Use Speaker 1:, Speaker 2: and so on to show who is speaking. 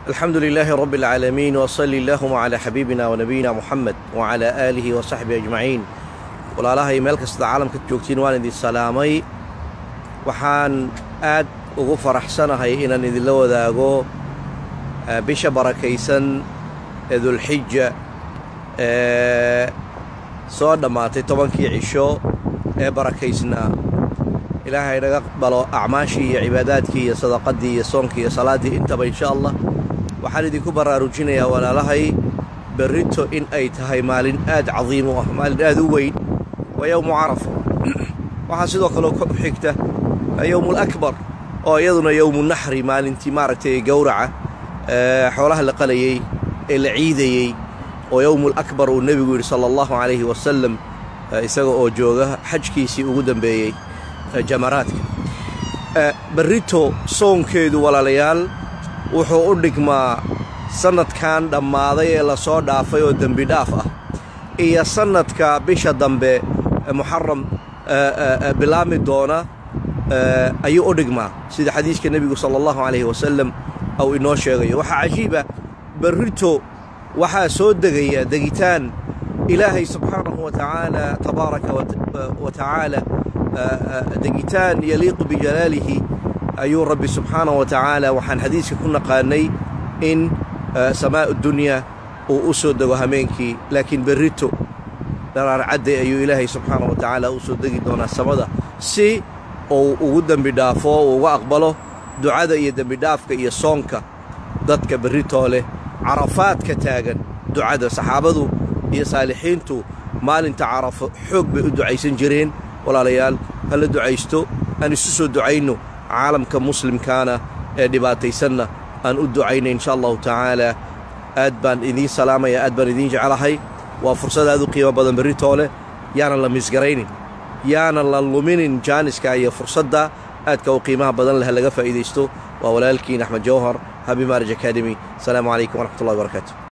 Speaker 1: الحمد لله رب العالمين وصلي اللهم على حبيبنا ونبينا محمد وعلى آله وصحبه أجمعين walaalahay meel kasta caalamka joogtiin waan idin salaamay waxaan aad ugu faraxsanahay inaan idinla wadaago bisha barakaysan ee dulxija ee soo dhammaatay tobankii cisho ee barakaysnaa ilaahay naga aqbalo acmaashii iyo cibaadaadkii iyo sadaqaddii iyo soonkii iyo salaaddii intaba insha allah waxaan idinku baraarujinayaa walaalahay berrito in ay tahay maalin aad cadiim u ah maalin aad u weyn waa yowmu carafa waxaa sidoo kale ku xigta yowmu lakbar oo iyaduna yowmu naxri maalintii maaragtay gowraca xoolaha la qalayey ee la ciidayey oo yowmulakbar uu nebigu yidhi sala allahu calayhi wasalam isaga oo jooga xajkiisii ugu dambeeyey jamaraadka berrito soonkeedu walaalayaal wuxuu u dhigmaa sannadkan dhammaaday ee lasoo dhaafay oo dembi dhaaf ah iyo sannadka bisha dambe muxaram bilaami doona ayuu u dhigmaa sida xadiiska nebigu sala allahu calayhi wasalam ou inoo sheegayo waxaa cajiiba berrito waxaa soo degaya degitaan ilaahay subxaanahu wa tacaala tabaaraka wa tacaala degitaan yaliiqu bijalaalihi ayuu rabbi subxaanahu wa tacaala waxaan xadiiska ku naqaanay in samaa'u dunyaa uu u soo dego hameenkii laakiin berrito dharaarcadde ayuu ilaahay subxaana wa tacaala u soo degi doonaa samada si uu ugu dembi dhaafo uu uga aqbalo ducada iyo dembidhaafka iyo soonka dadka berritoo leh carafaadka taagan ducada saxaabadu iyo saalixiintu maalinta carafo xoog bay u ducaysan jireen walaalayaal ha la ducaysto aan isu soo ducayno caalamka muslimkaana ee dhibaataysanna aan u ducayna insha allahu tacaalaa aad baan idiin salaamaya aad baan idiin jeclahay waa fursad aad u qiimo badan berritoo leh yaanan la misgaraynin yaanan la luminin jaaniska iyo fursadda aadka u qiimaha badan leh laga faa'iidaysto waa walaalkiin axmed jawhar habi maarij academy asalaamu calaykum waraxmat ullahi barakaatu